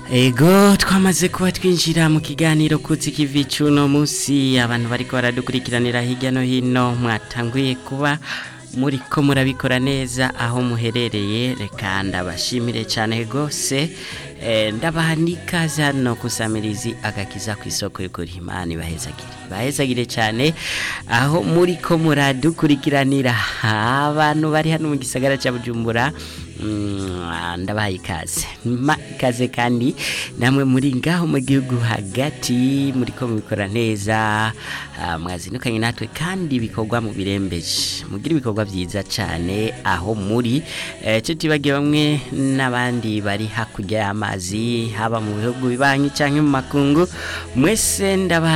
Ego twamaze kuba twinjira mu kiganiro kutsi kivi cuno musi abantu bariko baradukurikiranira hirya no hino mwatanguye kuba muriko murabikora neza aho muherereye reka ndabashimire cyane gose eh, ndabaha n'ikaze hano kusamirizi agakiza ku isoko y'ukuri imana ibahezagire bahezagire cyane aho muriko muradukurikiranira abantu bari hano mu gisagara cya bujumbura mm, ndabaha ikaze ma ikaze kandi namwe muri ngaho mu gihugu hagati muriko mubikora neza ah, mwazinukanye natwe kandi bikorwa mu birembeje mugira ibikorwa byiza cyane aho muri eh, cyo tibagiye bamwe n'abandi bari hakurya y'amazi haba mu bihugu bibanyi cyangwa mu makungu mwese ndabaha